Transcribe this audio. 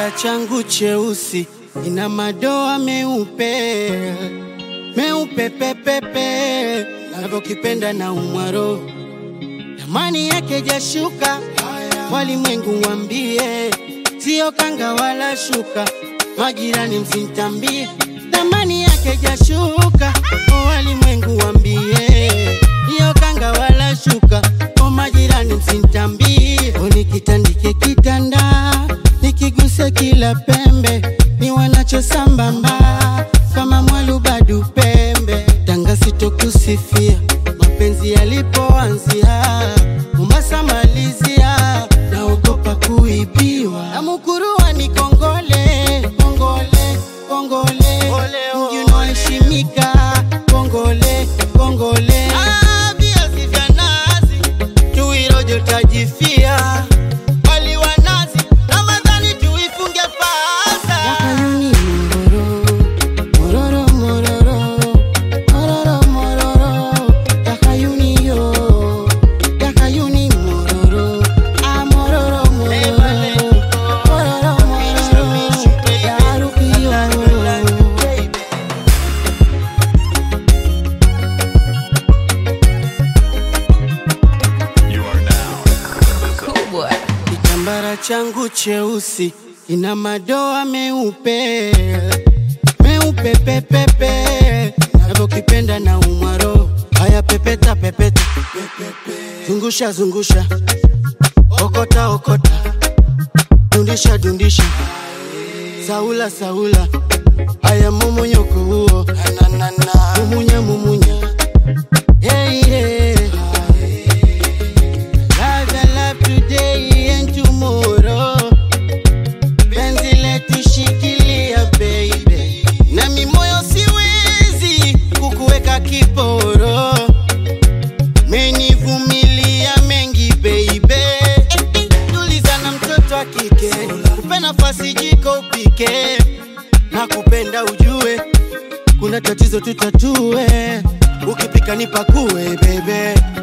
Kitambara changu cheusi ina madoa meupe meupe pepepe, navyokipenda na umwaro, thamani yake jashuka, walimwengu wambie, sio kanga wala shuka, majirani msintambie, thamani yake jashuka, walimwengu wambie, sio kanga wala shuka, o majirani msintambie, unikitandike kitanda, nikiguse kila pembe, ni wanacho sambamba kama mwalubadu pembe, tanga sitokusifia mapenzi yalipoanzia, Mombasa malizia, naogopa kuibiwa na Mukurua ni kongole kongole kongole, mji unaoheshimika kongole kongole, Ah, viazi vya nazi tuirojo tajifia wali wa nazi Ramadhani tuifunge fasa Yakayuni mororo mororo mororo mororo mororo Yakayuni yo Yakayuni mororo ah mororo mororo mororo mororo Yaruki yo You are now. kubwa Kitambara changu cheusi ina madoa meupe meupe pepepe, navyokipenda na umwaro. Haya, pepeta pepeta, zungusha zungusha, okota okota, dundisha dundisha, saula saula. Haya, momonyoko huo, mumunya mumunya, hey, hey. Live and live today and tomorrow. Penzi letu shikilia baby, na mimoyo siwezi kukuweka kiporo. Menivumilia mengi baby, tuliza na mtoto wa kike, upe nafasi jiko upike, na kupenda ujue kuna tatizo tutatue, ukipika nipakue baby